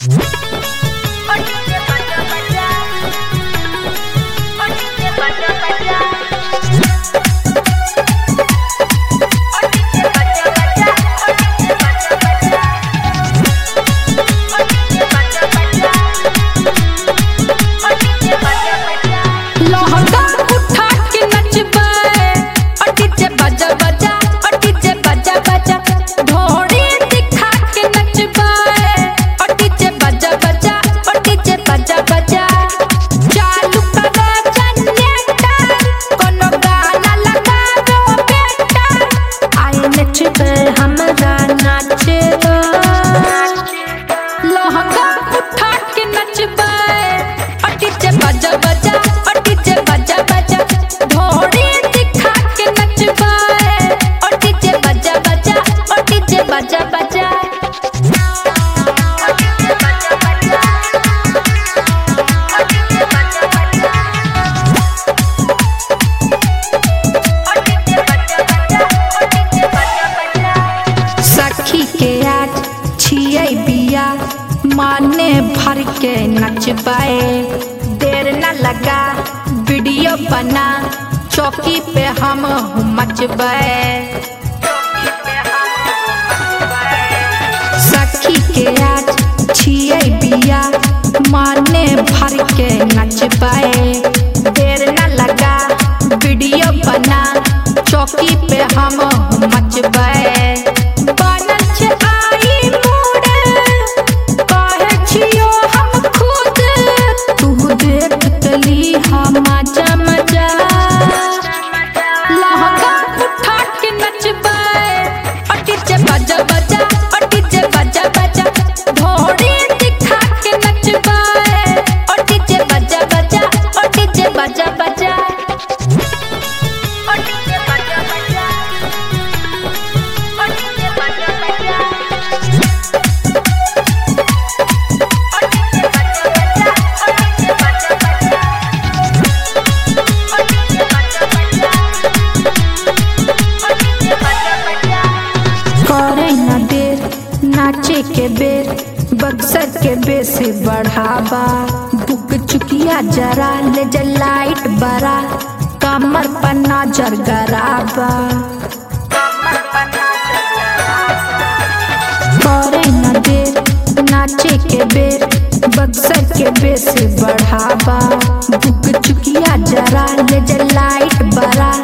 माने भर के नचबाए देर न लगा वीडियो बना चौकी पे हम मचबाए सखी के आज छिए बिया माने भर के नचबाए देर न लगा वीडियो बना चौकी पे हम मचबाए बनल छै आई मूड काहे छियो हम खुद तू देख तली हम मजा मजा लहंगा उठा के नचबाए अटी जे बजा बजा अटी जे बजा बजा घोड़ी दिखा के नचबाए अटी जे बजा बजा अटी जे बजा बजा अटी जे बजा बजा अटी जे बजा बजा करे न देर नाचे के बेर बक्सर के बेस बढ़ावा बुक चुकिया जरा ले जा लाइट बरा कमर पर नजर गराबा करे न देर नाचे के बेर बक्सर के बेस बढ़ावा बुक चुकिया जरा ले जा लाइट बरा